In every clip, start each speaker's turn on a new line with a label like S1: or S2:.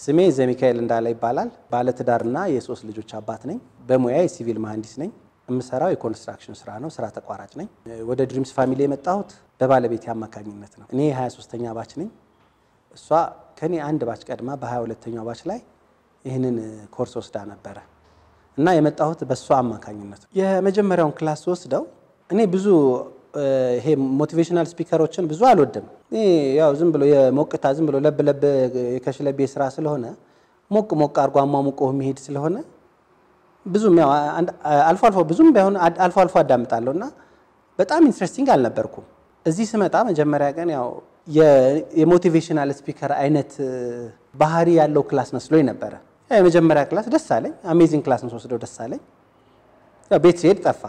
S1: ስሜ ዘሚካኤል እንዳለ ይባላል። ባለትዳርና የሶስት ልጆች አባት ነኝ። በሙያ የሲቪል መሐንዲስ ነኝ። የምሰራው የኮንስትራክሽን ስራ ነው። ስራ ተቋራጭ ነኝ። ወደ ድሪምስ ፋሚሊ የመጣሁት በባለቤቴ አማካኝነት ነው። እኔ የ23ኛ ባች ነኝ። እሷ ከኔ አንድ ባች ቀድማ በ22ኛው ባች ላይ ይህንን ኮርስ ወስዳ ነበረ እና የመጣሁት በእሷ አማካኝነት ነው። የመጀመሪያውን ክላስ ወስደው እኔ ብዙ ይሄ ሞቲቬሽናል ስፒከሮችን ብዙ አልወድም። ያው ዝም ብሎ የሞቅታ ዝም ብሎ ለብ ለብ የከሽለቤ ስራ ስለሆነ ሞቅ ሞቅ አድርጎ አሟሙቆ የሚሄድ ስለሆነ ብዙም ያው አልፎ አልፎ ብዙም ባይሆን አልፎ አልፎ አዳምጣለሁ እና በጣም ኢንትረስቲንግ አልነበርኩም። እዚህ ስመጣ መጀመሪያ ቀን ያው የሞቲቬሽናል ስፒከር አይነት ባህሪ ያለው ክላስ መስሎኝ ነበረ። የመጀመሪያ ክላስ ደስ አለኝ። አሜዚንግ ክላስ ነው ወስደው ደስ አለኝ። ቤት ሲሄድ ጠፋ።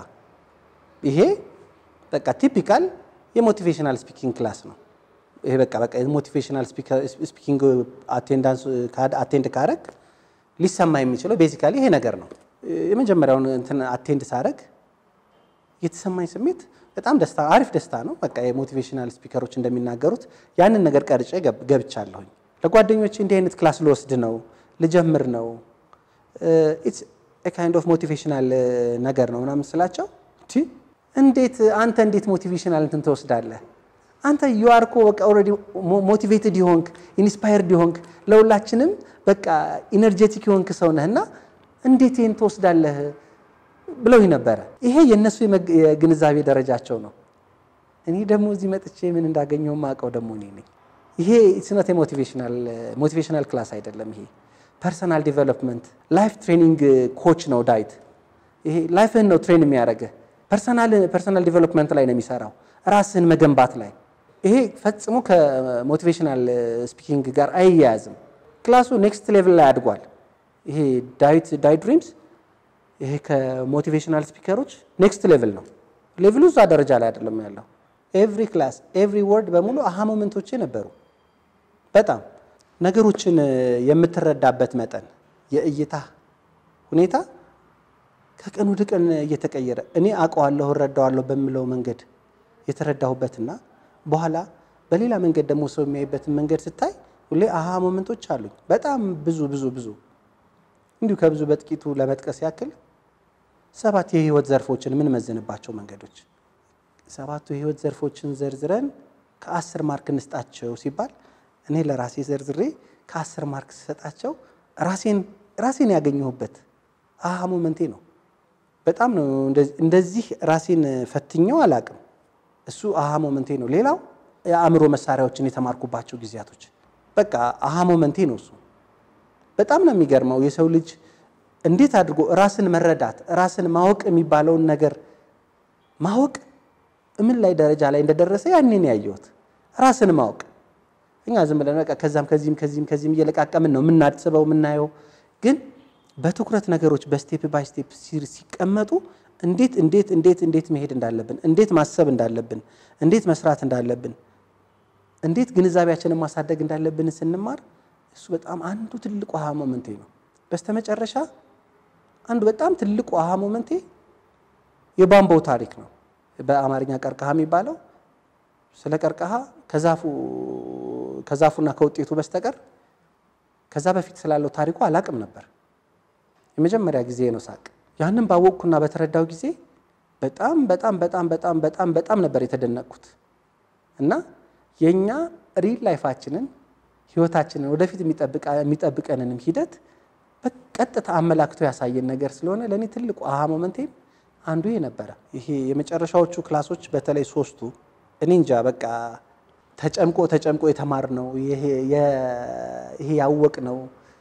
S1: ይሄ በቃ ቲፒካል የሞቲቬሽናል ስፒኪንግ ክላስ ነው። ይሄ በቃ በቃ የሞቲቬሽናል ስፒኪንግ አቴንዳንስ አቴንድ ካረግ ሊሰማ የሚችለው ቤዚካሊ ይሄ ነገር ነው። የመጀመሪያውን እንትን አቴንድ ሳረግ የተሰማኝ ስሜት በጣም ደስታ አሪፍ ደስታ ነው። በቃ የሞቲቬሽናል ስፒከሮች እንደሚናገሩት ያንን ነገር ቀርጬ ገብቻለሁኝ። ለጓደኞቼ እንዲህ አይነት ክላስ ልወስድ ነው ልጀምር ነው ኢትስ ካይንድ ኦፍ ሞቲቬሽናል ነገር ነው ምናምን ስላቸው እንዴት አንተ እንዴት ሞቲቬሽናል እንትን ትወስዳለህ? አንተ ዩአር እኮ በቃ ኦልሬዲ ሞቲቬትድ የሆንክ ኢንስፓየርድ የሆንክ ለሁላችንም በቃ ኢነርጄቲክ የሆንክ ሰው ነህና እንዴት ይህን ትወስዳለህ ብለው ነበረ። ይሄ የእነሱ የግንዛቤ ደረጃቸው ነው። እኔ ደግሞ እዚህ መጥቼ ምን እንዳገኘው ማውቀው ደግሞ እኔ ነኝ። ይሄ ስነት ሞቲቬሽናል ክላስ አይደለም። ይሄ ፐርሰናል ዲቨሎፕመንት ላይፍ ትሬኒንግ ኮች ነው ዳዊት። ይሄ ላይፍህን ነው ትሬን የሚያደርግህ ፐርሰናል ዲቨሎፕመንት ላይ ነው የሚሰራው፣ ራስህን መገንባት ላይ። ይሄ ፈጽሞ ከሞቲቬሽናል ስፒኪንግ ጋር አይያያዝም። ክላሱ ኔክስት ሌቭል ላይ አድጓል። ይሄ ዳዊት ዳይ ድሪምስ ይሄ ከሞቲቬሽናል ስፒከሮች ኔክስት ሌቭል ነው። ሌቭሉ እዛ ደረጃ ላይ አይደለም ያለው። ኤቭሪ ክላስ ኤቭሪ ወርድ በሙሉ አሃ ሞመንቶቼ ነበሩ። በጣም ነገሮችን የምትረዳበት መጠን የእይታ ሁኔታ ከቀን ወደ ቀን እየተቀየረ እኔ አውቀዋለሁ እረዳዋለሁ በምለው መንገድ የተረዳሁበትና በኋላ በሌላ መንገድ ደግሞ ሰው የሚያይበትን መንገድ ስታይ ሁሌ አሃ ሞመንቶች አሉኝ። በጣም ብዙ ብዙ ብዙ እንዲሁ ከብዙ በጥቂቱ ለመጥቀስ ያክል ሰባት የህይወት ዘርፎችን የምንመዝንባቸው መንገዶች ሰባቱ የህይወት ዘርፎችን ዘርዝረን ከአስር ማርክ እንስጣቸው ሲባል እኔ ለራሴ ዘርዝሬ ከአስር ማርክ ስሰጣቸው ራሴን ራሴን ያገኘሁበት አሃ ሞመንቴ ነው። በጣም ነው እንደዚህ ራሴን ፈትኘው አላቅም። እሱ አሃ ሞመንቴ ነው። ሌላው የአእምሮ መሳሪያዎችን የተማርኩባቸው ጊዜያቶች በቃ አሃ ሞመንቴ ነው። እሱ በጣም ነው የሚገርመው። የሰው ልጅ እንዴት አድርጎ ራስን መረዳት ራስን ማወቅ የሚባለውን ነገር ማወቅ ምን ላይ ደረጃ ላይ እንደደረሰ ያኔን ያየሁት ራስን ማወቅ። እኛ ዝም ብለን በቃ ከዛም ከዚህም ከዚህም ከዚህም እየለቃቀምን ነው የምናስበው የምናየው ግን በትኩረት ነገሮች በስቴፕ ባይ ስቴፕ ሲቀመጡ እንዴት እንዴት እንዴት እንዴት መሄድ እንዳለብን እንዴት ማሰብ እንዳለብን እንዴት መስራት እንዳለብን እንዴት ግንዛቤያችንን ማሳደግ እንዳለብን ስንማር እሱ በጣም አንዱ ትልቁ አሃ ሞመንቴ ነው። በስተመጨረሻ አንዱ በጣም ትልቁ አሃ ሞመንቴ የባምባው ታሪክ ነው። በአማርኛ ቀርቀሃ የሚባለው ስለ ቀርቀሃ ከዛፉ ከዛፉና ከውጤቱ በስተቀር ከዛ በፊት ስላለው ታሪኩ አላቅም ነበር። የመጀመሪያ ጊዜ ነው ሳቅ። ያንን ባወቅኩና በተረዳው ጊዜ በጣም በጣም በጣም በጣም በጣም በጣም ነበር የተደነቅኩት እና የእኛ ሪል ላይፋችንን ህይወታችንን ወደፊት የሚጠብቀንንም ሂደት በቀጥታ አመላክቶ ያሳየን ነገር ስለሆነ ለእኔ ትልቁ አሃ ሞመንቴም አንዱ ይሄ ነበረ። ይሄ የመጨረሻዎቹ ክላሶች በተለይ ሶስቱ እኔ እንጃ በቃ ተጨምቆ ተጨምቆ የተማር ነው ይሄ ያወቅ ነው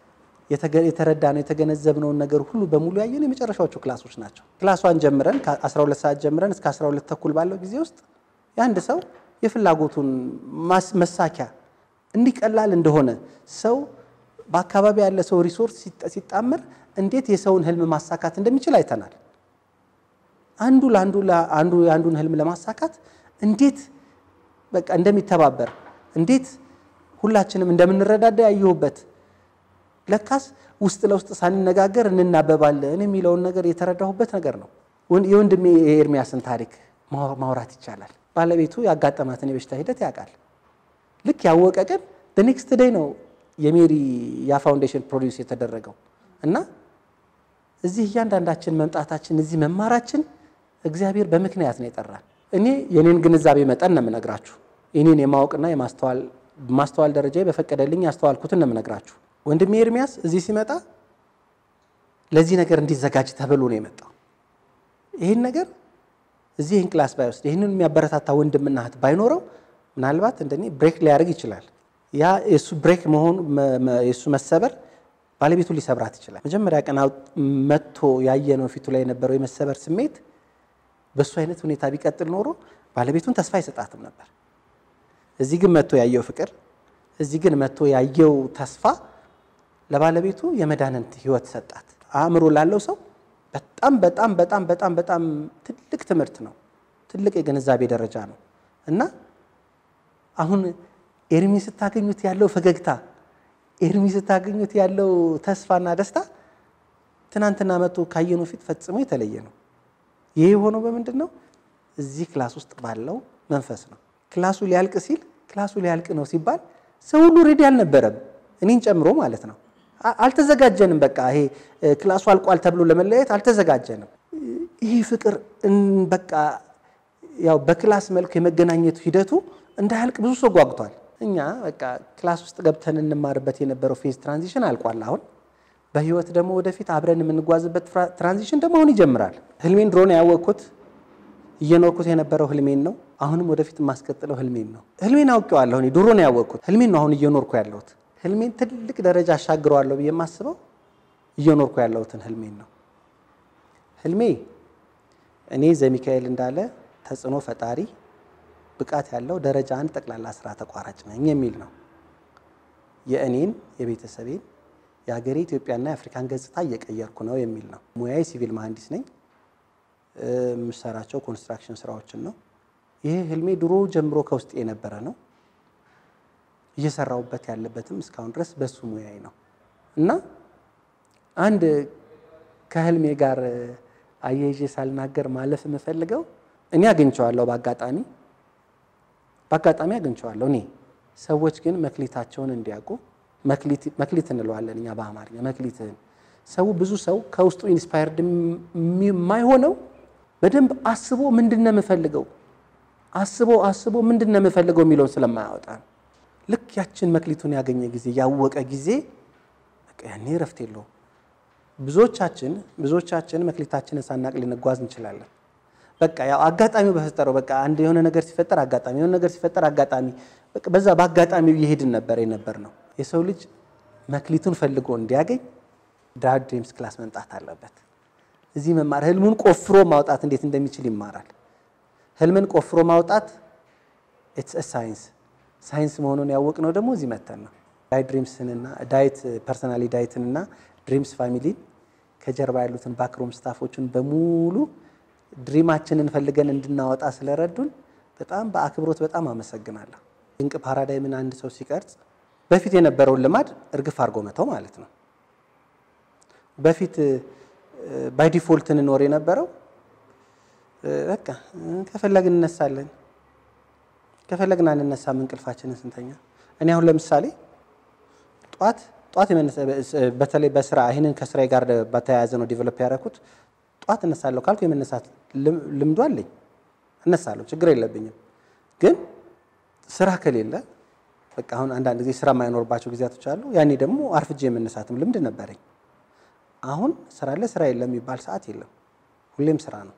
S1: የተረዳ ነው የተገነዘብነውን ነገር ሁሉ በሙሉ ያየን የመጨረሻዎቹ ክላሶች ናቸው። ክላሷን ጀምረን ከ12 ሰዓት ጀምረን እስከ 12 ተኩል ባለው ጊዜ ውስጥ የአንድ ሰው የፍላጎቱን መሳኪያ እንዲህ ቀላል እንደሆነ ሰው በአካባቢ ያለ ሰው ሪሶርስ ሲጣመር እንዴት የሰውን ህልም ማሳካት እንደሚችል አይተናል። አንዱ ለአንዱ አንዱ የአንዱን ህልም ለማሳካት እንዴት በቃ እንደሚተባበር እንዴት ሁላችንም እንደምንረዳዳ ያየሁበት ለካስ ውስጥ ለውስጥ ሳንነጋገር እንናበባለን የሚለውን ነገር የተረዳሁበት ነገር ነው። የወንድሜ የኤርሚያስን ታሪክ ማውራት ይቻላል። ባለቤቱ ያጋጠማትን የበሽታ ሂደት ያውቃል። ልክ ያወቀ ቀን በኔክስት ዴይ ነው የሜሪ ያ ፋውንዴሽን ፕሮዲውስ የተደረገው እና እዚህ እያንዳንዳችን መምጣታችን እዚህ መማራችን እግዚአብሔር በምክንያት ነው የጠራን። እኔ የኔን ግንዛቤ መጠን ነው የምነግራችሁ። የኔን የማወቅና የማስተዋል ማስተዋል ደረጃ በፈቀደልኝ ያስተዋልኩትን ነው የምነግራችሁ። ወንድሜ ኤርሚያስ እዚህ ሲመጣ ለዚህ ነገር እንዲዘጋጅ ተብሎ ነው የመጣው። ይህን ነገር እዚህ ይህን ክላስ ባይወስድ ይህንን የሚያበረታታ ወንድምና እህት ባይኖረው ምናልባት እንደኔ ብሬክ ሊያደርግ ይችላል። ያ የእሱ ብሬክ መሆኑ የእሱ መሰበር ባለቤቱ ሊሰብራት ይችላል። መጀመሪያ ቀን መጥቶ ያየነው ፊቱ ላይ የነበረው የመሰበር ስሜት በእሱ አይነት ሁኔታ ቢቀጥል ኖሮ ባለቤቱን ተስፋ አይሰጣትም ነበር። እዚህ ግን መጥቶ ያየው ፍቅር፣ እዚህ ግን መጥቶ ያየው ተስፋ ለባለቤቱ የመዳንን ህይወት ሰጣት። አእምሮ ላለው ሰው በጣም በጣም በጣም በጣም በጣም ትልቅ ትምህርት ነው። ትልቅ የግንዛቤ ደረጃ ነው እና አሁን ኤርሚ ስታገኙት ያለው ፈገግታ፣ ኤርሚ ስታገኙት ያለው ተስፋና ደስታ ትናንትና መጥቶ ካየነው ፊት ፈጽሞ የተለየ ነው። ይህ የሆነው በምንድን ነው? እዚህ ክላስ ውስጥ ባለው መንፈስ ነው። ክላሱ ሊያልቅ ሲል ክላሱ ሊያልቅ ነው ሲባል ሰው ሁሉ ሬዲ አልነበረም፣ እኔን ጨምሮ ማለት ነው። አልተዘጋጀንም። በቃ ይሄ ክላሱ አልቋል ተብሎ ለመለያየት አልተዘጋጀንም። ይህ ፍቅር በቃ ያው በክላስ መልክ የመገናኘቱ ሂደቱ እንዳያልቅ ብዙ ሰው ጓጉቷል። እኛ በቃ ክላስ ውስጥ ገብተን እንማርበት የነበረው ፌዝ ትራንዚሽን አልቋል። አሁን በህይወት ደግሞ ወደፊት አብረን የምንጓዝበት ትራንዚሽን ደግሞ አሁን ይጀምራል። ህልሜን ድሮ ነው ያወቅኩት፣ እየኖርኩት የነበረው ህልሜን ነው። አሁንም ወደፊት የማስቀጥለው ህልሜን ነው። ህልሜን አውቄዋለሁ። እኔ ድሮ ነው ያወቅኩት፣ ህልሜን ነው አሁን እየኖርኩ ያለሁት። ህልሜን ትልቅ ደረጃ አሻግረዋለሁ ብዬ የማስበው እየኖርኩ ያለሁትን ህልሜን ነው። ህልሜ እኔ ዘሚካኤል እንዳለ ተጽዕኖ ፈጣሪ ብቃት ያለው ደረጃ አንድ ጠቅላላ ስራ ተቋራጭ ነኝ የሚል ነው። የእኔን የቤተሰቤን የሀገሬ ኢትዮጵያና የአፍሪካን ገጽታ እየቀየርኩ ነው የሚል ነው። ሙያዬ ሲቪል መሐንዲስ ነኝ። የምሰራቸው ኮንስትራክሽን ስራዎችን ነው። ይሄ ህልሜ ድሮ ጀምሮ ከውስጥ የነበረ ነው። እየሰራሁበት ያለበትም እስካሁን ድረስ በሱ ሙያዬ ነው እና አንድ ከህልሜ ጋር አያይዤ ሳልናገር ማለፍ የምፈልገው እኔ አግኝቼዋለሁ በአጋጣሚ በአጋጣሚ አግኝቼዋለሁ እኔ ሰዎች ግን መክሊታቸውን እንዲያውቁ መክሊት እንለዋለን እኛ በአማርኛ መክሊትህን ሰው ብዙ ሰው ከውስጡ ኢንስፓየርድ የማይሆነው በደንብ አስቦ ምንድን ነው የምፈልገው አስቦ አስቦ ምንድን ነው የምፈልገው የሚለውን ስለማያወጣ ነው። ልክ ያችን መክሊቱን ያገኘ ጊዜ ያወቀ ጊዜ ያኔ እረፍት የለውም። ብዙዎቻችን ብዙዎቻችን መክሊታችንን ሳናቅ ልንጓዝ እንችላለን። በቃ ያው አጋጣሚው በፈጠረው በቃ አንድ የሆነ ነገር ሲፈጠር አጋጣሚ የሆነ ነገር ሲፈጠር አጋጣሚ በቃ በዛ በአጋጣሚው እየሄድን ነበር የነበር ነው። የሰው ልጅ መክሊቱን ፈልጎ እንዲያገኝ ዳድ ድሪምስ ክላስ መምጣት አለበት። እዚህ መማር ህልሙን ቆፍሮ ማውጣት እንዴት እንደሚችል ይማራል። ህልምን ቆፍሮ ማውጣት ኢትስ ሳይንስ ሳይንስ መሆኑን ያወቅነው ደግሞ እዚህ መተን ነው። ዳይት ድሪምስንና ዳይት ፐርሰናሊ ዳይትንና ድሪምስ ፋሚሊን ከጀርባ ያሉትን ባክሮም ስታፎችን በሙሉ ድሪማችንን ፈልገን እንድናወጣ ስለረዱን በጣም በአክብሮት በጣም አመሰግናለሁ። ድንቅ ፓራዳይምን አንድ ሰው ሲቀርጽ በፊት የነበረውን ልማድ እርግፍ አድርጎ መተው ማለት ነው። በፊት ባይ ዲፎልት እንኖር የነበረው በቃ ከፈለግን እነሳለን፣ ከፈለግን አንነሳም፣ እንቅልፋችንን ስንተኛ። እኔ አሁን ለምሳሌ ጧት ጧት በተለይ በስራ ይህንን ከስራዬ ጋር በተያያዘ ነው ዲቨሎፕ ያደረኩት። ጧት እነሳለሁ ካልኩ የመነሳት ልምዱ አለኝ፣ እነሳለሁ፣ ችግር የለብኝም። ግን ስራ ከሌለ በቃ አሁን አንዳንድ ጊዜ ስራ የማይኖርባቸው ጊዜያቶች አሉ። ያኔ ደግሞ አርፍጄ የመነሳትም ልምድ ነበረኝ። አሁን ስራ አለ ስራ የለም የሚባል ሰዓት የለም፣ ሁሌም ስራ ነው።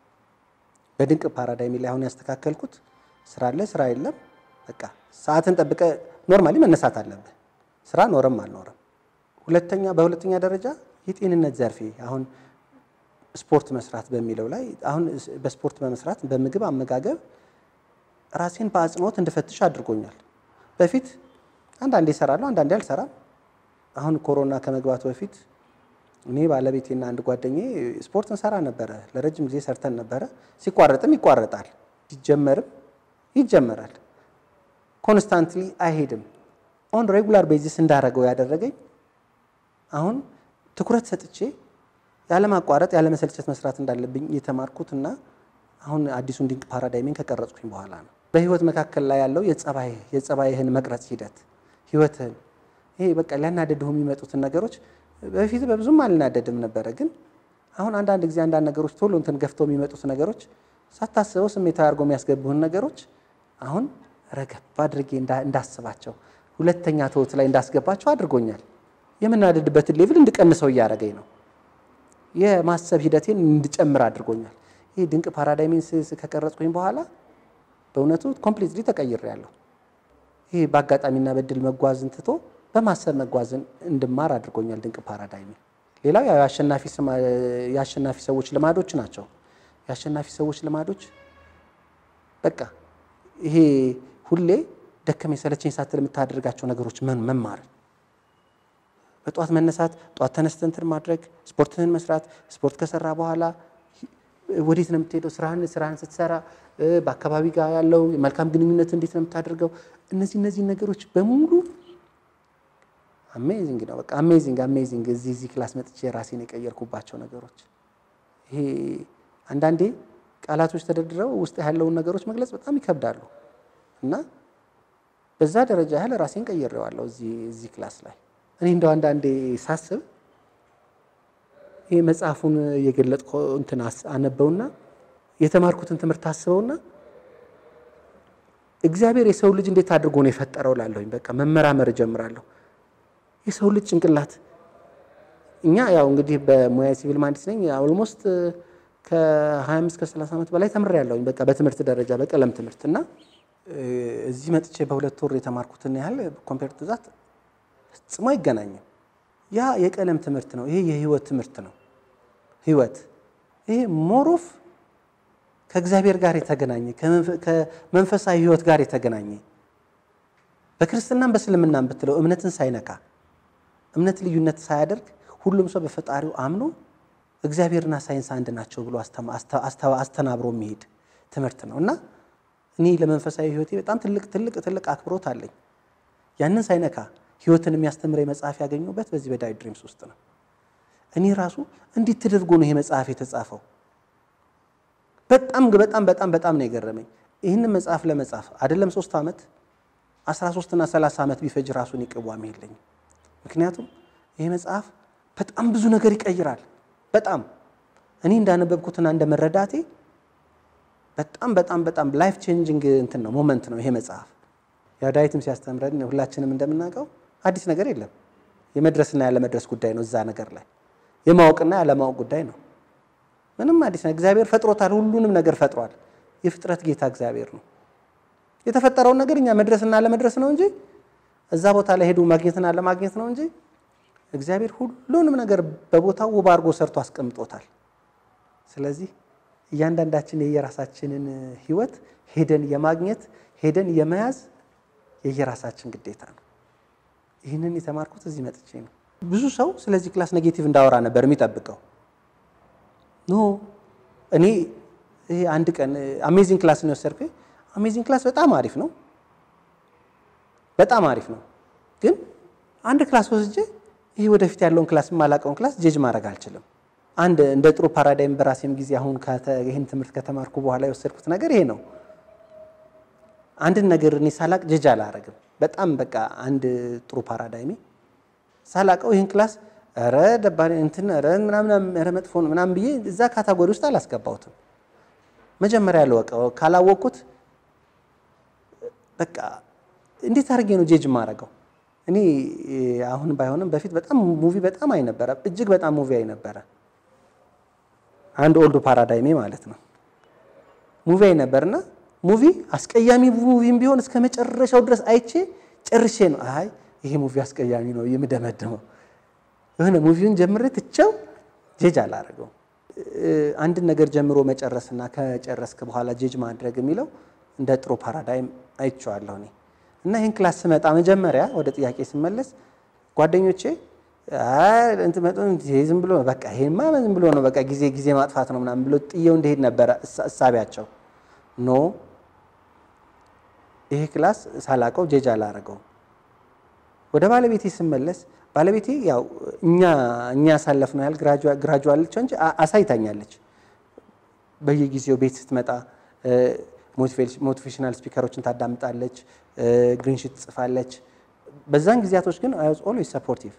S1: በድንቅ ፓራዳይም ላይ አሁን ያስተካከልኩት ስራ አለ ስራ የለም፣ በቃ ሰዓትን ጠብቀ ኖርማሊ መነሳት አለብህ፣ ስራ ኖረም አልኖረም። ሁለተኛ በሁለተኛ ደረጃ የጤንነት ዘርፌ አሁን ስፖርት መስራት በሚለው ላይ አሁን በስፖርት በመስራት በምግብ አመጋገብ ራሴን በአጽንኦት እንድፈትሽ አድርጎኛል። በፊት አንዳንዴ እሰራለሁ፣ አንዳንዴ አልሰራም። አሁን ኮሮና ከመግባቱ በፊት እኔ ባለቤቴና አንድ ጓደኛዬ ስፖርት እንሰራ ነበረ። ለረጅም ጊዜ ሰርተን ነበረ። ሲቋረጥም ይቋረጣል፣ ሲጀመርም ይጀመራል። ኮንስታንትሊ አይሄድም። ኦን ሬጉላር ቤዚስ እንዳረገው ያደረገኝ አሁን ትኩረት ሰጥቼ ያለማቋረጥ ያለመሰልቸት መስራት እንዳለብኝ የተማርኩትና አሁን አዲሱን ድንቅ ፓራዳይሜን ከቀረጽኩኝ በኋላ ነው። በህይወት መካከል ላይ ያለው የጸባይህን መቅረጽ ሂደት ህይወትህን ይሄ በቃ ሊያናደድሁ የሚመጡትን ነገሮች በፊት በብዙም አልናደድም ነበረ፣ ግን አሁን አንዳንድ ጊዜ አንዳንድ ነገሮች ቶሎ እንትን ገፍተው የሚመጡት ነገሮች ሳታስበው ስሜታዊ አድርጎ የሚያስገቡህን ነገሮች አሁን ረገብ አድርጌ እንዳስባቸው ሁለተኛ ተውት ላይ እንዳስገባቸው አድርጎኛል። የምናደድበትን ሌቭል እንድቀንሰው እያደረገኝ ነው። የማሰብ ሂደቴን እንድጨምር አድርጎኛል። ይህ ድንቅ ፓራዳይሜን ከቀረጽኩኝ በኋላ በእውነቱ ኮምፕሊትሊ ተቀይሬያለሁ። ይህ በአጋጣሚና በድል መጓዝን ትቶ በማሰብ መጓዝን እንድማር አድርጎኛል ድንቅ ፓራዳይሜ። ሌላው ያው የአሸናፊ ሰዎች ልማዶች ናቸው። የአሸናፊ ሰዎች ልማዶች በቃ ይሄ ሁሌ ደከመኝ ሰለቸኝ ሳትል የምታደርጋቸው ነገሮች መማር፣ በጠዋት መነሳት፣ ጠዋት ተነስተህ እንትን ማድረግ፣ ስፖርትህን መስራት፣ ስፖርት ከሰራ በኋላ ወዴት ነው የምትሄደው? ስራህን ስራህን ስትሰራ በአካባቢ ጋር ያለው መልካም ግንኙነት እንዴት ነው የምታደርገው? እነዚህ እነዚህ ነገሮች በሙሉ አሜዚንግ ነው። በቃ አሜዚንግ አሜዚንግ። እዚህ እዚህ ክላስ መጥቼ ራሴን የቀየርኩባቸው ነገሮች ይሄ አንዳንዴ ቃላቶች ተደርድረው ውስጥ ያለውን ነገሮች መግለጽ በጣም ይከብዳሉ እና በዛ ደረጃ ያህል ራሴን ቀይሬዋለሁ እዚህ እዚህ ክላስ ላይ እኔ እንደው አንዳንዴ ሳስብ ይሄ መጽሐፉን የገለጥኩ እንትን አነበውና የተማርኩትን ትምህርት አስበውና እግዚአብሔር የሰው ልጅ እንዴት አድርጎ ነው የፈጠረው ላለሁኝ በቃ መመራመር እጀምራለሁ። የሰው ልጅ ጭንቅላት እኛ ያው እንግዲህ በሙያ ሲቪል መሀንዲስ ነኝ ኦልሞስት ከ25 ከ30 ዓመት በላይ ተምሬያለሁኝ በቃ በትምህርት ደረጃ በቀለም ትምህርት እና እዚህ መጥቼ በሁለት ወር የተማርኩትን ያህል ኮምፔር ቱ ዛት ፈጽሞ አይገናኝም። ያ የቀለም ትምህርት ነው። ይሄ የህይወት ትምህርት ነው። ህይወት ይሄ ሞሮፍ ከእግዚአብሔር ጋር የተገናኘ ከመንፈሳዊ ህይወት ጋር የተገናኘ በክርስትናም በእስልምናም ብትለው እምነትን ሳይነካ እምነት ልዩነት ሳያደርግ ሁሉም ሰው በፈጣሪው አምኖ እግዚአብሔርና ሳይንስ አንድ ናቸው ብሎ አስተናብሮ የሚሄድ ትምህርት ነው እና እኔ ለመንፈሳዊ ህይወቴ በጣም ትልቅ ትልቅ ትልቅ አክብሮት አለኝ። ያንን ሳይነካ ህይወትን የሚያስተምረኝ መጽሐፍ ያገኘሁበት በዚህ በዳዊት ድሪምስ ውስጥ ነው። እኔ ራሱ እንዴት ተደርጎ ነው ይሄ መጽሐፍ የተጻፈው? በጣም በጣም በጣም በጣም ነው የገረመኝ። ይህንን መጽሐፍ ለመጻፍ አይደለም ሶስት ዓመት 13 እና 30 ዓመት ቢፈጅ ራሱን ይቅዋም የለኝም። ምክንያቱም ይሄ መጽሐፍ በጣም ብዙ ነገር ይቀይራል። በጣም እኔ እንዳነበብኩትና እንደመረዳቴ በጣም በጣም በጣም ላይፍ ቼንጂንግ እንትን ነው ሞመንት ነው ይሄ መጽሐፍ። ያው ዳዊትም ሲያስተምረን ሁላችንም እንደምናውቀው አዲስ ነገር የለም። የመድረስና ያለመድረስ ጉዳይ ነው። እዛ ነገር ላይ የማወቅና ያለማወቅ ጉዳይ ነው። ምንም አዲስ ነገር እግዚአብሔር ፈጥሮታል። ሁሉንም ነገር ፈጥሯል። የፍጥረት ጌታ እግዚአብሔር ነው። የተፈጠረውን ነገር እኛ መድረስና አለመድረስ ነው እንጂ እዛ ቦታ ላይ ሄዱ ማግኘትና አለማግኘት ነው እንጂ እግዚአብሔር ሁሉንም ነገር በቦታው ውብ አድርጎ ሰርቶ አስቀምጦታል። ስለዚህ እያንዳንዳችን የየራሳችንን ሕይወት ሄደን የማግኘት ሄደን የመያዝ የየራሳችን ግዴታ ነው። ይህንን የተማርኩት እዚህ መጥቼ ነው። ብዙ ሰው ስለዚህ ክላስ ኔጌቲቭ እንዳወራ ነበር የሚጠብቀው። ኖ እኔ ይሄ አንድ ቀን አሜዚንግ ክላስ ነው የወሰድኩኝ። አሜዚንግ ክላስ በጣም አሪፍ ነው፣ በጣም አሪፍ ነው። ግን አንድ ክላስ ወስጄ ይሄ ወደፊት ያለውን ክላስ የማላውቀውን ክላስ ጄጅ ማድረግ አልችልም። አንድ እንደ ጥሩ ፓራዳይም በራሴም ጊዜ አሁን ይህን ትምህርት ከተማርኩ በኋላ የወሰድኩት ነገር ይሄ ነው። አንድን ነገር እኔ ሳላቅ ጀጅ አላረግም። በጣም በቃ አንድ ጥሩ ፓራዳይሜ ሳላቀው ይህን ክላስ ረ ደባሪ እንትን ረ ምናምን ረ መጥፎ ነው ምናምን ብዬ እዛ ካታጎሪ ውስጥ አላስገባሁትም። መጀመሪያ ያለወቀው ካላወቅኩት በቃ እንዴት አድርጌ ነው ጄጅ ማረገው? እኔ አሁን ባይሆንም በፊት በጣም ሙቪ በጣም አይ ነበረ፣ እጅግ በጣም ሙቪ አይ ነበረ። አንድ ኦልድ ፓራዳይሜ ማለት ነው። ሙቪ አይ ነበርና ሙቪ አስቀያሚ ሙቪም ቢሆን እስከ መጨረሻው ድረስ አይቼ ጨርሼ ነው አይ ይሄ ሙቪ አስቀያሚ ነው የምደመድመው። የሆነ ሙቪውን ጀምሬ ትቼው ጄጅ አላረገው። አንድን ነገር ጀምሮ መጨረስና ከጨረስክ በኋላ ጄጅ ማድረግ የሚለው እንደ ጥሩ ፓራዳይም አይቼዋለሁ እኔ እና ይህን ክላስ ስመጣ መጀመሪያ ወደ ጥያቄ ስመለስ ጓደኞቼ ዝም ብሎ በቃ ይሄማ ዝም ብሎ ነው በቃ ጊዜ ጊዜ ማጥፋት ነው ምናምን ብሎ ጥየው እንደሄድ ነበረ እሳቢያቸው። ኖ ይሄ ክላስ ሳላቀው ጄጅ አላረገው። ወደ ባለቤቴ ስመለስ ባለቤቴ ያው እኛ እኛ ያሳለፍነው ያህል ግራጁዋለች እንጂ አሳይታኛለች። በየጊዜው ቤት ስትመጣ ሞቲቬሽናል ስፒከሮችን ታዳምጣለች፣ ግሪንሽት ትጽፋለች። በዛን ጊዜያቶች ግን አይ ዋዝ ኦልዌይስ ሰፖርቲቭ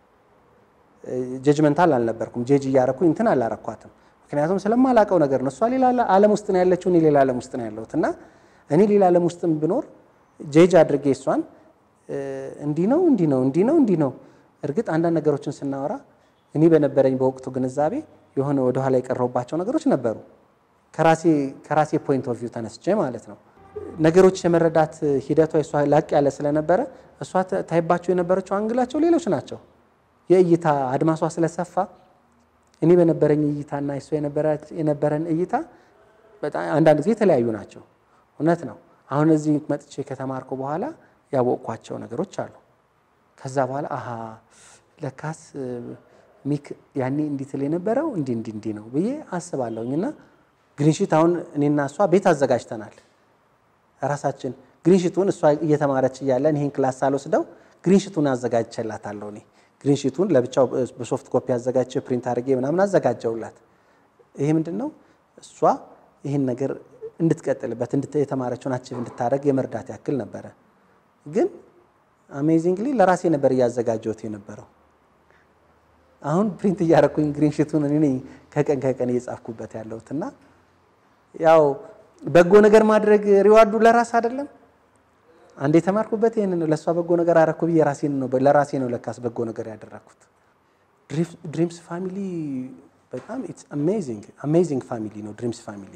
S1: ጀጅመንታል አልነበርኩም። ጄጅ እያረኩኝ እንትን አላረኳትም። ምክንያቱም ስለማላውቀው ነገር ነው። እሷ ሌላ ዓለም ውስጥ ነው ያለችው፣ እኔ ሌላ ዓለም ውስጥ ነው ያለሁት እና እኔ ሌላ ዓለም ውስጥም ብኖር ጄጅ አድርጌ እሷን እንዲህ ነው እንዲህ ነው እንዲህ ነው እንዲህ ነው። እርግጥ አንዳንድ ነገሮችን ስናወራ እኔ በነበረኝ በወቅቱ ግንዛቤ የሆነ ወደኋላ የቀረቡባቸው ነገሮች ነበሩ። ከራሴ ፖይንት ኦፍ ቪው ተነስቼ ማለት ነው። ነገሮች የመረዳት ሂደቷ እሷ ላቅ ያለ ስለነበረ እሷ ታይባቸው የነበረችው አንግላቸው ሌሎች ናቸው። የእይታ አድማሷ ስለሰፋ እኔ በነበረኝ እይታና እሷ የነበረን እይታ በጣም አንዳንድ ጊዜ የተለያዩ ናቸው። እውነት ነው። አሁን እዚህ መጥቼ ከተማርኩ በኋላ ያወቅኳቸው ነገሮች አሉ። ከዛ በኋላ አሀ ለካስ ሚክ ያኔ እንዲህ ትል የነበረው እንዲህ እንዲህ እንዲህ ነው ብዬ አስባለሁኝ። እና ግሪንሺት አሁን እኔና እሷ ቤት አዘጋጅተናል ራሳችን ግሪንሺቱን እሷ እየተማረች እያለን ይህን ክላስ ሳልወስደው ግሪንሺቱን አዘጋጅቼላታለሁ እኔ ግሪንሺቱን ለብቻው በሶፍት ኮፒ አዘጋጅቼ ፕሪንት አድርጌ ምናምን አዘጋጀውላት። ይሄ ምንድን ነው እሷ ይህን ነገር እንድትቀጥልበት የተማረችውን አቺቭ እንድታደርግ የመርዳት ያክል ነበረ። ግን አሜዚንግሊ ለራሴ ነበር እያዘጋጀሁት የነበረው። አሁን ፕሪንት እያደረኩኝ ግሪንሺቱን እኔ ነኝ ከቀን ከቀን እየጻፍኩበት ያለሁት እና ያው በጎ ነገር ማድረግ ሪዋርዱ ለራስ አይደለም። አንድ የተማርኩበት ይህን ነው። ለእሷ በጎ ነገር አረኩ ብዬ ራሴን ነው ለራሴ ነው ለካስ በጎ ነገር ያደረኩት። ድሪምስ ፋሚሊ በጣም ኢትስ አሜዚንግ አሜዚንግ ፋሚሊ ነው ድሪምስ ፋሚሊ።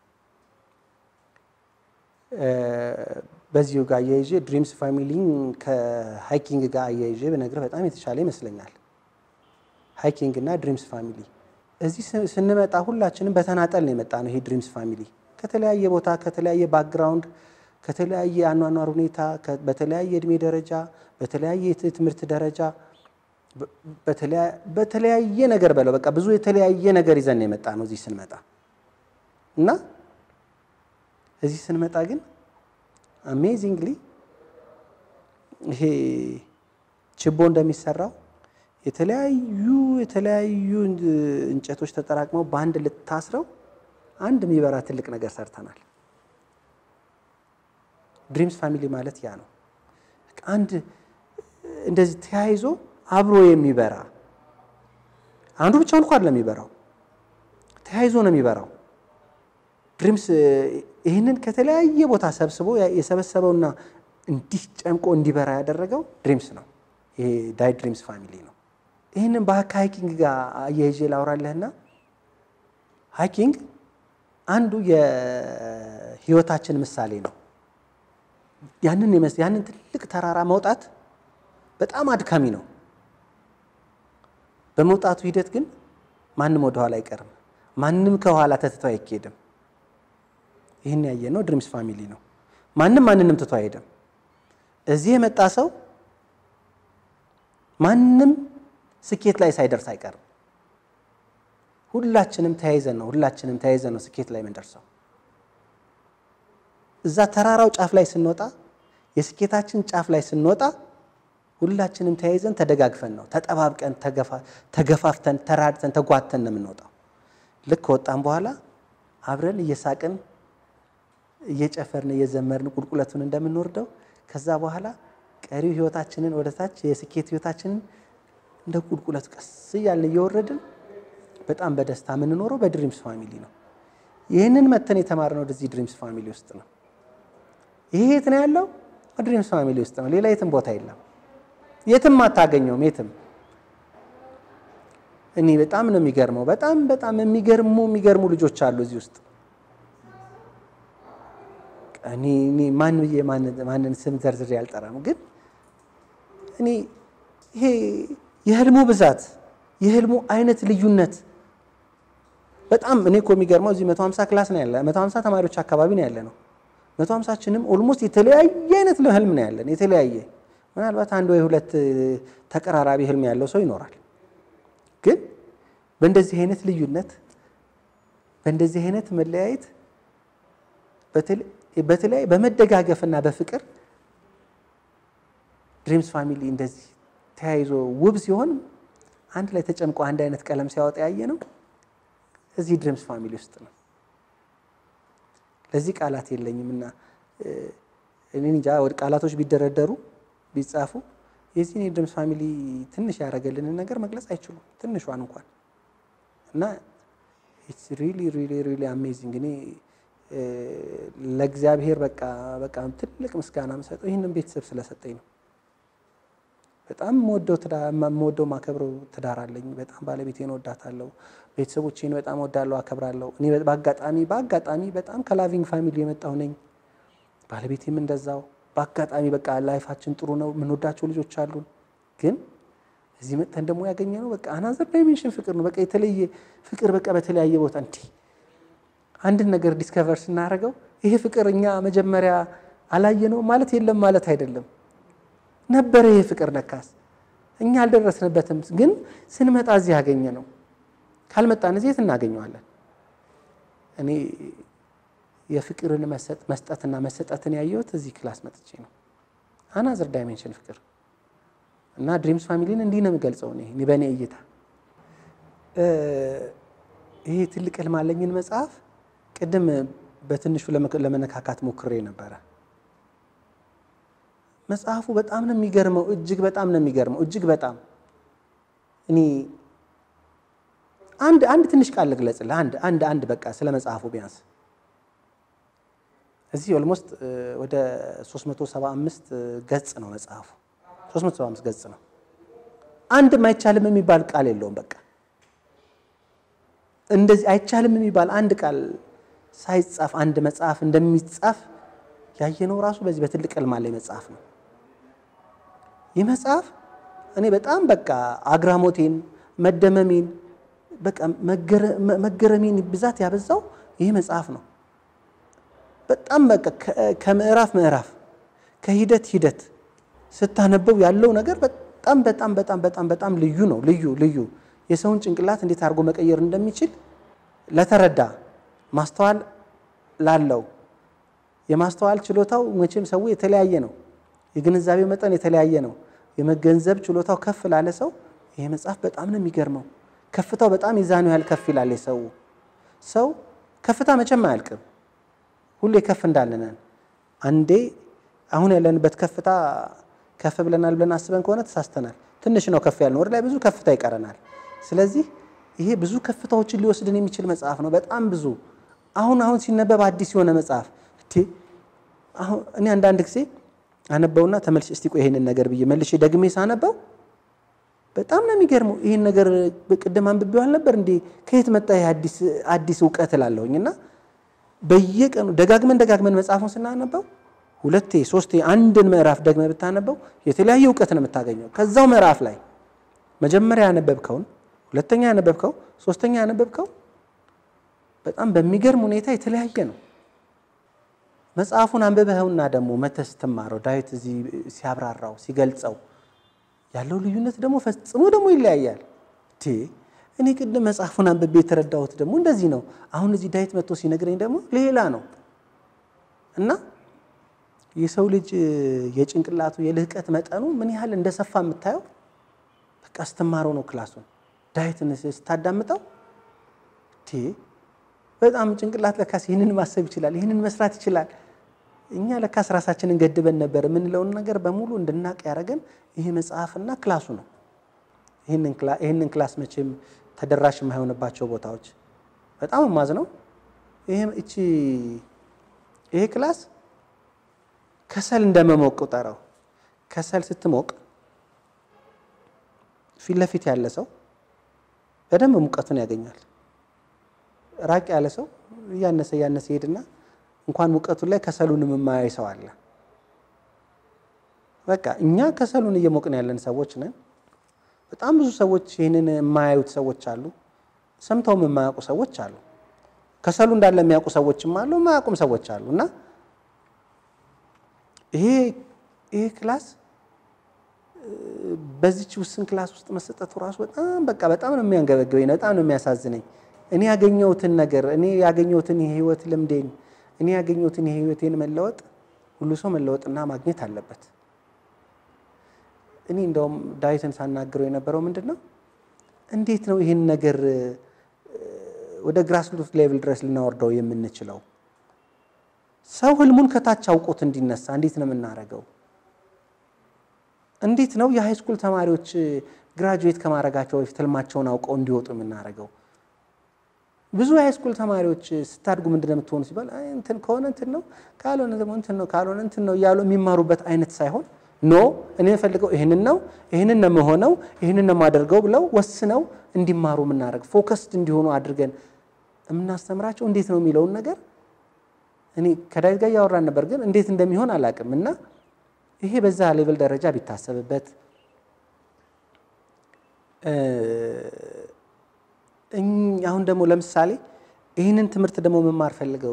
S1: በዚሁ ጋር አያይዤ ድሪምስ ፋሚሊን ከሃይኪንግ ጋር አያይዤ ብነግርህ በጣም የተሻለ ይመስለኛል። ሃይኪንግ እና ድሪምስ ፋሚሊ እዚህ ስንመጣ ሁላችንም በተናጠል ነው የመጣ ነው። ይሄ ድሪምስ ፋሚሊ ከተለያየ ቦታ ከተለያየ ባክግራውንድ ከተለያየ አኗኗር ሁኔታ በተለያየ እድሜ ደረጃ በተለያየ የትምህርት ደረጃ በተለያየ ነገር በለው በቃ ብዙ የተለያየ ነገር ይዘን የመጣ ነው እዚህ ስንመጣ እና እዚህ ስንመጣ ግን አሜዚንግሊ ይሄ ችቦ እንደሚሰራው የተለያዩ የተለያዩ እንጨቶች ተጠራቅመው በአንድ ልታስረው አንድ የሚበራ ትልቅ ነገር ሰርተናል። ድሪምስ ፋሚሊ ማለት ያ ነው። አንድ እንደዚህ ተያይዞ አብሮ የሚበራ አንዱ ብቻውን እንኳን ለሚበራው ተያይዞ ነው የሚበራው። ድሪምስ ይህንን ከተለያየ ቦታ ሰብስቦ የሰበሰበውና እንዲህ ጨምቆ እንዲበራ ያደረገው ድሪምስ ነው። ይሄ ዳይ ድሪምስ ፋሚሊ ነው። ይህንን ከሃይኪንግ ጋር አያይዤ ላውራለህና ሃይኪንግ አንዱ የህይወታችን ምሳሌ ነው። ያንን ያንን ትልቅ ተራራ መውጣት በጣም አድካሚ ነው። በመውጣቱ ሂደት ግን ማንም ወደኋላ አይቀርም። ማንም ከኋላ ተትቶ አይኬድም። ይህን ያየ ነው ድሪምስ ፋሚሊ ነው። ማንም ማንንም ትቶ አይሄድም። እዚህ የመጣ ሰው ማንም ስኬት ላይ ሳይደርስ አይቀርም። ሁላችንም ተያይዘን ነው ሁላችንም ተያይዘን ነው ስኬት ላይ የምንደርሰው። እዛ ተራራው ጫፍ ላይ ስንወጣ የስኬታችን ጫፍ ላይ ስንወጣ ሁላችንም ተያይዘን ተደጋግፈን ነው ተጠባብቀን ተገፋፍተን ተራድተን ተጓተን ነው የምንወጣው። ልክ ከወጣን በኋላ አብረን እየሳቅን እየጨፈርን እየዘመርን ቁልቁለቱን እንደምንወርደው ከዛ በኋላ ቀሪው ህይወታችንን ወደታች የስኬት ህይወታችንን እንደ ቁልቁለቱ ቀስ እያልን እየወረድን በጣም በደስታ የምንኖረው በድሪምስ ፋሚሊ ነው። ይህንን መተን የተማርነው ወደዚህ ድሪምስ ፋሚሊ ውስጥ ነው። ይሄ የት ነው ያለው? ድሪምስ ፋሚሊ ውስጥ ነው። ሌላ የትም ቦታ የለም። የትም አታገኘውም። የትም እኔ በጣም ነው የሚገርመው። በጣም በጣም የሚገርሙ የሚገርሙ ልጆች አሉ እዚህ ውስጥ። እኔ ማን ብዬ ማንን ስም ዘርዝሬ አልጠራም፣ ግን እኔ ይሄ የህልሙ ብዛት የህልሙ አይነት ልዩነት በጣም እኔ እኮ የሚገርመው እዚህ 150 ክላስ ነው ያለ 150 ተማሪዎች አካባቢ ነው ያለ ነው። 150ችንም ኦልሞስት የተለያየ አይነት ህልም ነው ያለን። የተለያየ ምናልባት አንድ ወይ ሁለት ተቀራራቢ ህልም ያለው ሰው ይኖራል። ግን በእንደዚህ አይነት ልዩነት በእንደዚህ አይነት መለያየት በተለይ በመደጋገፍና በፍቅር ድሪምስ ፋሚሊ እንደዚህ ተያይዞ ውብ ሲሆን አንድ ላይ ተጨምቆ አንድ አይነት ቀለም ሲያወጣ ያየ ነው እዚህ ድሪምስ ፋሚሊ ውስጥ ነው። ለዚህ ቃላት የለኝም እና እኔ እንጃ ቃላቶች ቢደረደሩ ቢጻፉ የዚህን የድሪምስ ፋሚሊ ትንሽ ያደረገልንን ነገር መግለጽ አይችሉም፣ ትንሿን እንኳን እና ኢትስ ሪሊ ሪሊ ሪሊ አሜዚንግ። እኔ ለእግዚአብሔር በቃ በቃ ትልቅ ምስጋና የምሰጠው ይህንን ቤተሰብ ስለሰጠኝ ነው። በጣም የምወደው ማከብረው ትዳር አለኝ። በጣም ባለቤቴን እወዳታለሁ። ቤተሰቦቼን በጣም እወዳለሁ፣ አከብራለሁ። እኔ በአጋጣሚ በአጋጣሚ በጣም ከላቪንግ ፋሚሊ የመጣሁ ነኝ። ባለቤቴም እንደዛው በአጋጣሚ በቃ ላይፋችን ጥሩ ነው። የምንወዳቸው ልጆች አሉን። ግን እዚህ መጥተን ደግሞ ያገኘ ነው በቃ አናዘር ዳይሜንሽን ፍቅር ነው። በቃ የተለየ ፍቅር በቃ በተለያየ ቦታ እንዲህ አንድን ነገር ዲስከቨር ስናደርገው ይሄ ፍቅር እኛ መጀመሪያ አላየ ነው ማለት የለም ማለት አይደለም ነበረ ይሄ ፍቅር ነካስ እኛ አልደረስንበትም። ግን ስንመጣ እዚህ ያገኘ ነው። ካልመጣን እዚህ የት እናገኘዋለን? እኔ የፍቅርን መስጠትና መሰጠትን ያየሁት እዚህ ክላስ መጥቼ ነው። አናዘር ዳይሜንሽን ፍቅር እና ድሪምስ ፋሚሊን እንዲህ ነው የምገልጸው እኔ በእኔ እይታ ይሄ ትልቅ ህልም አለኝን መጽሐፍ ቅድም በትንሹ ለመነካካት ሞክሬ ነበረ። መጽሐፉ በጣም ነው የሚገርመው። እጅግ በጣም ነው የሚገርመው። እጅግ በጣም እኔ አንድ አንድ ትንሽ ቃል ልግለጽልህ። አንድ አንድ አንድ በቃ ስለ መጽሐፉ ቢያንስ እዚህ ኦልሞስት ወደ 375 ገጽ ነው መጽሐፉ። 375 ገጽ ነው። አንድም አይቻልም የሚባል ቃል የለውም። በቃ እንደዚህ አይቻልም የሚባል አንድ ቃል ሳይጻፍ አንድ መጽሐፍ እንደሚጻፍ ያየነው ራሱ በዚህ በትልቅ ህልም አለኝ መጽሐፍ ነው። ይህ መጽሐፍ እኔ በጣም በቃ አግራሞቴን፣ መደመሜን፣ በቃ መገረሜን ብዛት ያበዛው ይህ መጽሐፍ ነው። በጣም በቃ ከምዕራፍ ምዕራፍ ከሂደት ሂደት ስታነበው ያለው ነገር በጣም በጣም በጣም በጣም በጣም ልዩ ነው። ልዩ ልዩ የሰውን ጭንቅላት እንዴት አድርጎ መቀየር እንደሚችል ለተረዳ ማስተዋል ላለው የማስተዋል ችሎታው መቼም ሰው የተለያየ ነው። የግንዛቤው መጠን የተለያየ ነው። የመገንዘብ ችሎታው ከፍ ላለ ሰው ይሄ መጽሐፍ በጣም ነው የሚገርመው። ከፍታው በጣም የዛኑ ያህል ከፍ ይላል። የሰው ሰው ከፍታ መቼም አያልቅም። ሁሌ ከፍ እንዳለነን አንዴ አሁን ያለንበት ከፍታ ከፍ ብለናል ብለን አስበን ከሆነ ተሳስተናል። ትንሽ ነው ከፍ ያልነው፣ ወደ ላይ ብዙ ከፍታ ይቀረናል። ስለዚህ ይሄ ብዙ ከፍታዎችን ሊወስድን የሚችል መጽሐፍ ነው። በጣም ብዙ አሁን አሁን ሲነበብ አዲስ የሆነ መጽሐፍ አሁን እኔ አንዳንድ ጊዜ አነበውና ተመልሼ እስቲ ቆይ ይሄንን ነገር ብዬ መልሼ ደግሜ ሳነበው በጣም ነው የሚገርመው። ይሄን ነገር ቅድም አንብቤው አልነበር እንዴ? ከየት መጣ ይሄ አዲስ አዲስ እውቀት እላለሁኝ። እና በየቀኑ ደጋግመን ደጋግመን መጽሐፉን ስናነበው ሁለቴ ሶስቴ አንድን ምዕራፍ ደግመ ብታነበው የተለያየ እውቀት ነው የምታገኘው ከዛው ምዕራፍ ላይ መጀመሪያ ያነበብከውን፣ ሁለተኛ ያነበብከው፣ ሶስተኛ ያነበብከው በጣም በሚገርም ሁኔታ የተለያየ ነው። መጽሐፉን አንብበኸውና ደግሞ መተህ ስትማረው ዳዊት እዚህ ሲያብራራው ሲገልጸው ያለው ልዩነት ደግሞ ፈጽሞ ደግሞ ይለያያል። እኔ ቅድም መጽሐፉን አንብቤ የተረዳሁት ደግሞ እንደዚህ ነው። አሁን እዚህ ዳዊት መጥቶ ሲነግረኝ ደግሞ ሌላ ነው እና የሰው ልጅ የጭንቅላቱ የልህቀት መጠኑ ምን ያህል እንደሰፋ የምታየው በቃ ስትማረው ነው። ክላሱን ዳዊትን ስታዳምጠው በጣም ጭንቅላት ለካስ ይህንን ማሰብ ይችላል፣ ይህንን መስራት ይችላል። እኛ ለካስ ራሳችንን ገድበን ነበር የምንለውን ነገር በሙሉ እንድናቅ ያደረገን ይሄ መጽሐፍና ክላሱ ነው። ይህንን ክላስ መቼም ተደራሽ የማይሆንባቸው ቦታዎች በጣም ማዝ ነው። እቺ ይሄ ክላስ ከሰል እንደመሞቅ ቁጠረው። ከሰል ስትሞቅ ፊት ለፊት ያለ ሰው በደንብ ሙቀቱን ያገኛል። ራቅ ያለ ሰው እያነሰ እያነሰ ይሄድና እንኳን ሙቀቱን ላይ ከሰሉንም የማያይ ሰው አለ። በቃ እኛ ከሰሉን እየሞቅን ያለን ሰዎች ነን። በጣም ብዙ ሰዎች ይህንን የማያዩት ሰዎች አሉ። ሰምተውም የማያውቁ ሰዎች አሉ። ከሰሉ እንዳለ የሚያውቁ ሰዎችም አሉ፣ የማያውቁም ሰዎች አሉ። እና ይሄ ይሄ ክላስ በዚች ውስን ክላስ ውስጥ መሰጠቱ ራሱ በጣም በቃ በጣም ነው የሚያንገበግበኝ፣ በጣም ነው የሚያሳዝነኝ። እኔ ያገኘሁትን ነገር እኔ ያገኘሁትን የህይወት ልምዴን እኔ ያገኘሁትን የህይወቴን መለወጥ ሁሉ ሰው መለወጥና ማግኘት አለበት። እኔ እንደውም ዳዊትን ሳናግረው የነበረው ምንድን ነው፣ እንዴት ነው ይህን ነገር ወደ ግራስሩት ሌቭል ድረስ ልናወርደው የምንችለው? ሰው ህልሙን ከታች አውቆት እንዲነሳ እንዴት ነው የምናደርገው? እንዴት ነው የሃይስኩል ተማሪዎች ግራጁዌት ከማድረጋቸው በፊት ህልማቸውን አውቀው እንዲወጡ የምናደርገው? ብዙ የሃይስኩል ተማሪዎች ስታድጉ ምንድን ነው የምትሆኑ ሲባል አይ እንትን ከሆነ እንትን ነው ካልሆነ ደግሞ እንትን ነው ካልሆነ እንትን ነው እያሉ የሚማሩበት አይነት ሳይሆን ኖ እኔ የምፈልገው ይህንን ነው ይህንን ነው የምሆነው ይህንን ነው የማደርገው ብለው ወስነው እንዲማሩ የምናደርግ ፎከስድ እንዲሆኑ አድርገን የምናስተምራቸው እንዴት ነው የሚለውን ነገር እኔ ከዳዊት ጋር እያወራን ነበር፣ ግን እንዴት እንደሚሆን አላውቅም። እና ይሄ በዛ ሌቭል ደረጃ ቢታሰብበት አሁን ደግሞ ለምሳሌ ይህንን ትምህርት ደግሞ መማር ፈልገው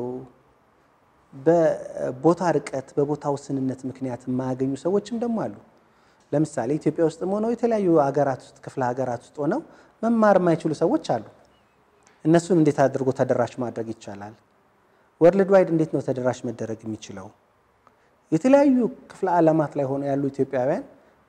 S1: በቦታ ርቀት በቦታ ውስንነት ምክንያት የማያገኙ ሰዎችም ደግሞ አሉ። ለምሳሌ ኢትዮጵያ ውስጥም ሆነው የተለያዩ ሀገራት ውስጥ ክፍለ ሀገራት ውስጥ ሆነው መማር የማይችሉ ሰዎች አሉ። እነሱን እንዴት አድርጎ ተደራሽ ማድረግ ይቻላል? ወርልድ ዋይድ እንዴት ነው ተደራሽ መደረግ የሚችለው? የተለያዩ ክፍለ ዓለማት ላይ ሆነው ያሉ ኢትዮጵያውያን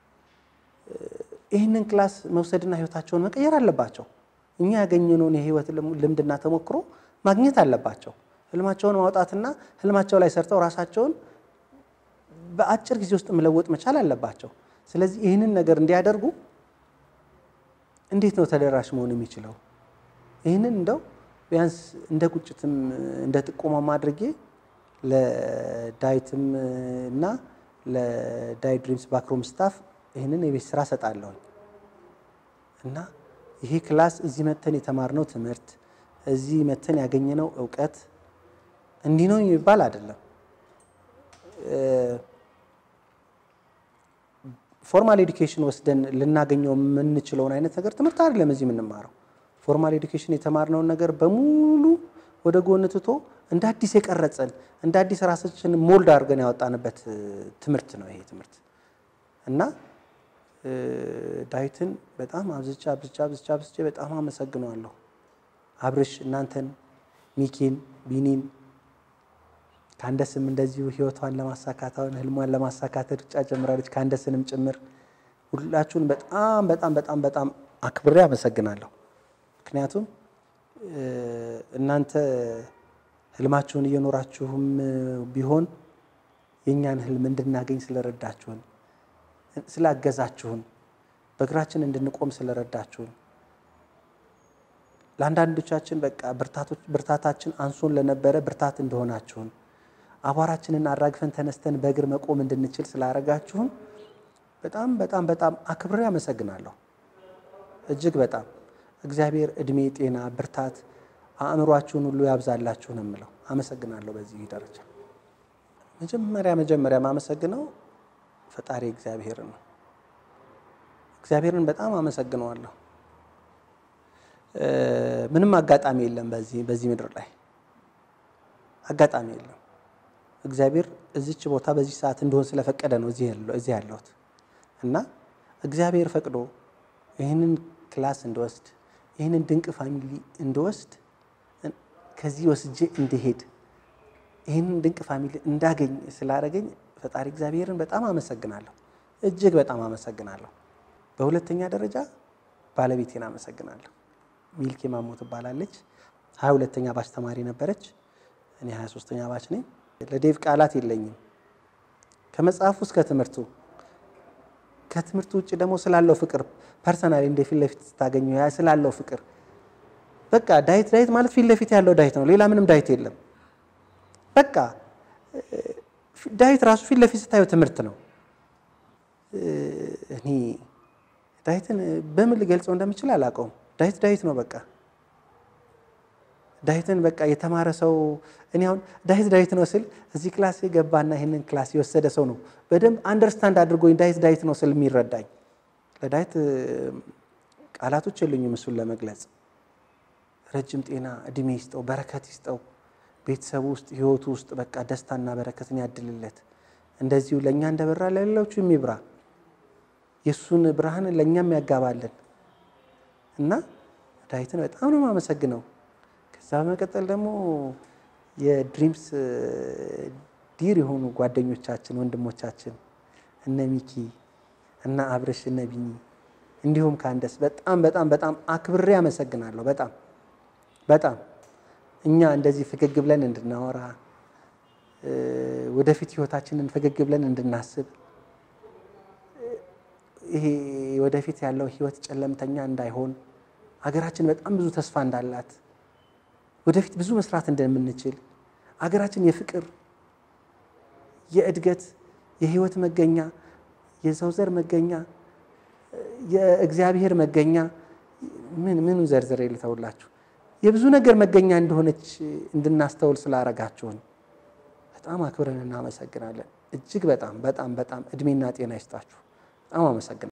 S1: ይህንን ክላስ መውሰድና ህይወታቸውን መቀየር አለባቸው። እኛ ያገኘነውን የህይወት ልምድና ተሞክሮ ማግኘት አለባቸው። ህልማቸውን ማውጣትና ህልማቸው ላይ ሰርተው ራሳቸውን በአጭር ጊዜ ውስጥ መለወጥ መቻል አለባቸው። ስለዚህ ይህንን ነገር እንዲያደርጉ እንዴት ነው ተደራሽ መሆን የሚችለው? ይህንን እንደው ቢያንስ እንደ ቁጭትም እንደ ጥቆማም አድርጌ ለዳዊትም እና ለዳዊት ድሪምስ ባክሮም ስታፍ ይህንን የቤት ስራ ሰጣለሁኝ እና ይሄ ክላስ እዚህ መተን የተማርነው ትምህርት እዚህ መተን ያገኘነው እውቀት እንዲህ ነው የሚባል አይደለም። ፎርማል ኤዱኬሽን ወስደን ልናገኘው የምንችለውን አይነት ነገር ትምህርት አይደለም እዚህ የምንማረው። ፎርማል ኤዱኬሽን የተማርነውን ነገር በሙሉ ወደ ጎን ትቶ እንደ አዲስ የቀረጸን እንደ አዲስ ራሳችን ሞልድ አድርገን ያወጣንበት ትምህርት ነው ይሄ ትምህርት እና ዳዊትን በጣም አብዝቻ አብዝቻ አብዝቻ አብዝቼ በጣም አመሰግነዋለሁ። አብርሽ እናንተን፣ ሚኪን፣ ቢኒን ከአንደስም እንደዚሁ ህይወቷን ለማሳካት አሁን ህልሟን ለማሳካት ሩጫ ጀምራለች። ከአንደስንም ጭምር ሁላችሁን በጣም በጣም በጣም በጣም አክብሬ አመሰግናለሁ። ምክንያቱም እናንተ ህልማችሁን እየኖራችሁም ቢሆን የእኛን ህልም እንድናገኝ ስለረዳችሁን ስላገዛችሁን በእግራችን እንድንቆም ስለረዳችሁን ለአንዳንዶቻችን በቃ ብርታታችን አንሶን ለነበረ ብርታት እንደሆናችሁን አቧራችንን አራግፈን ተነስተን በእግር መቆም እንድንችል ስላረጋችሁን በጣም በጣም በጣም አክብሬ አመሰግናለሁ። እጅግ በጣም እግዚአብሔር እድሜ፣ ጤና፣ ብርታት አእምሯችሁን ሁሉ ያብዛላችሁ ነው የምለው። አመሰግናለሁ። በዚህ ደረጃ መጀመሪያ መጀመሪያ ማመሰግነው ፈጣሪ እግዚአብሔርን ነው። እግዚአብሔርን በጣም አመሰግነዋለሁ። ምንም አጋጣሚ የለም በዚህ በዚህ ምድር ላይ አጋጣሚ የለም። እግዚአብሔር እዚች ቦታ በዚህ ሰዓት እንደሆን ስለፈቀደ ነው እዚህ ያለሁት እና እግዚአብሔር ፈቅዶ ይህንን ክላስ እንድወስድ ይህንን ድንቅ ፋሚሊ እንድወስድ ከዚህ ወስጄ እንድሄድ ይህንን ድንቅ ፋሚሊ እንዳገኝ ስላደረገኝ ፈጣሪ እግዚአብሔርን በጣም አመሰግናለሁ። እጅግ በጣም አመሰግናለሁ። በሁለተኛ ደረጃ ባለቤቴን አመሰግናለሁ። ሚልኬ ማሞ ትባላለች። ሀያ ሁለተኛ ባች ተማሪ ነበረች። እኔ ሀያ ሶስተኛ ባች ነኝ። ለዴቭ ቃላት የለኝም። ከመጽሐፉ እስከ ትምህርቱ ከትምህርቱ ውጭ ደግሞ ስላለው ፍቅር ፐርሰናሊ እንደ ፊት ለፊት ስታገኙ ስላለው ፍቅር በቃ ዳዊት ዳዊት ማለት ፊት ለፊት ያለው ዳዊት ነው። ሌላ ምንም ዳዊት የለም። በቃ ዳዊት ራሱ ፊት ለፊት ስታየው ትምህርት ነው። እኔ ዳዊትን በምን ልገልጸው እንደምችል አላውቀውም። ዳዊት ዳዊት ነው በቃ ዳዊትን በቃ የተማረ ሰው እኔ አሁን ዳዊት ዳዊት ነው ስል እዚህ ክላስ የገባና ይህንን ክላስ የወሰደ ሰው ነው በደንብ አንደርስታንድ አድርጎኝ ዳዊት ዳዊት ነው ስል የሚረዳኝ። ለዳዊት ቃላቶች የሉኝም እሱን ለመግለጽ። ረጅም ጤና እድሜ ይስጠው፣ በረከት ይስጠው፣ ቤተሰቡ ውስጥ ህይወቱ ውስጥ በቃ ደስታና በረከትን ያድልለት። እንደዚሁ ለእኛ እንደበራ ለሌሎቹ የሚብራ የእሱን ብርሃን ለእኛም ያጋባልን እና ዳዊትን በጣም ነው የማመሰግነው። ከዛ በመቀጠል ደግሞ የድሪምስ ዲር የሆኑ ጓደኞቻችን ወንድሞቻችን እነ ሚኪ እነ አብርሽ እነ ቢኒ እንዲሁም ከአንደስ በጣም በጣም በጣም አክብሬ አመሰግናለሁ። በጣም በጣም እኛ እንደዚህ ፈገግ ብለን እንድናወራ ወደፊት ህይወታችንን ፈገግ ብለን እንድናስብ ይሄ ወደፊት ያለው ህይወት ጨለምተኛ እንዳይሆን አገራችን በጣም ብዙ ተስፋ እንዳላት ወደፊት ብዙ መስራት እንደምንችል አገራችን የፍቅር የእድገት የህይወት መገኛ የሰው ዘር መገኛ የእግዚአብሔር መገኛ ምን ምኑ ዘርዝሬ ልተውላችሁ የብዙ ነገር መገኛ እንደሆነች እንድናስተውል ስላረጋችሁን በጣም አክብረን እናመሰግናለን። እጅግ በጣም በጣም በጣም እድሜና ጤና ይስጣችሁ። በጣም አመሰግናለሁ።